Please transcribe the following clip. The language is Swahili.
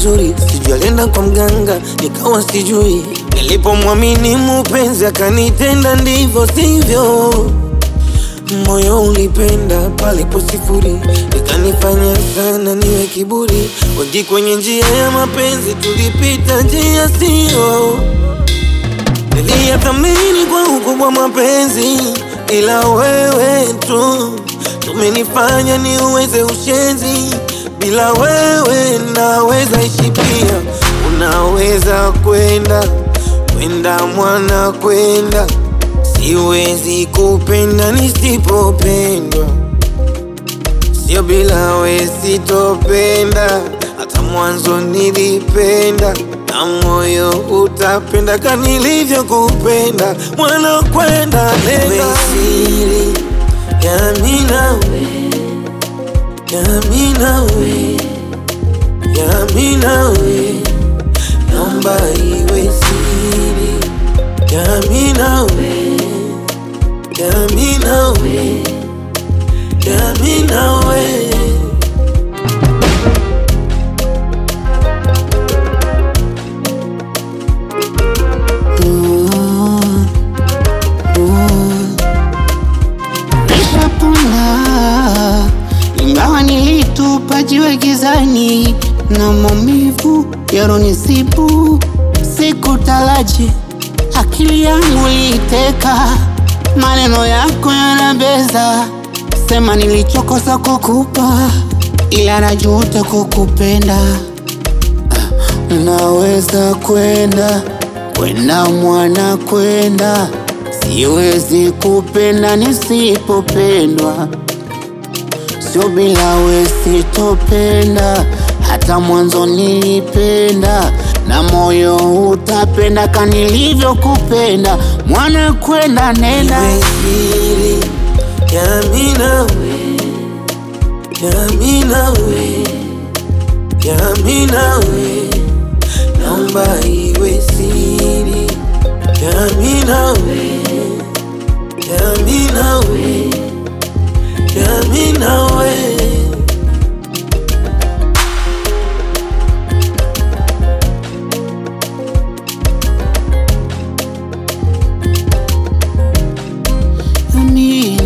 uzuri, sijui alienda kwa mganga, nikawa sijui. Nilipomwamini mupenzi akanitenda ndivyo sivyo, moyo ulipenda palipo sifuri, ikanifanya sana niwe kiburi. Wengi kwenye njia ya mapenzi tulipita njia sio Niliyathamini kwa ukubwa mapenzi, ila wewe tu tumenifanya niuweze ushenzi. Bila wewe naweza ishi pia, unaweza kwenda kwenda mwana kwenda, siwezi kupenda nisipopendwa, sio bila we sitopenda, hata mwanzo nilipenda na moyo utapenda kama nilivyokupenda, mwana kwenda nenda siri ya mimi nawe, ya mimi nawe, ya mimi nawe, naomba iwe siri ya mimi nawe, ya mimi nawe, ya mimi nawe. Nishapona ingawa nilitupa jiwe gizani na maumivu yaronisibu, sikutaraji akili yangu iliteka, maneno yako yanabeza, sema nilichokosa kukupa, ila najuta kukupenda. Naweza kwenda kwenda mwana kwenda, siwezi kupenda nisipopendwa, sio bila we sitopenda, hata mwanzo nilipenda na moyo utapenda ka nilivyokupenda, mwana kwenda nenda Iwe siri ya mimi nawe, ya mimi nawe, ya mimi nawe, naomba iwe siri ya mimi nawe, ya mimi nawe, ya mimi nawe. mimi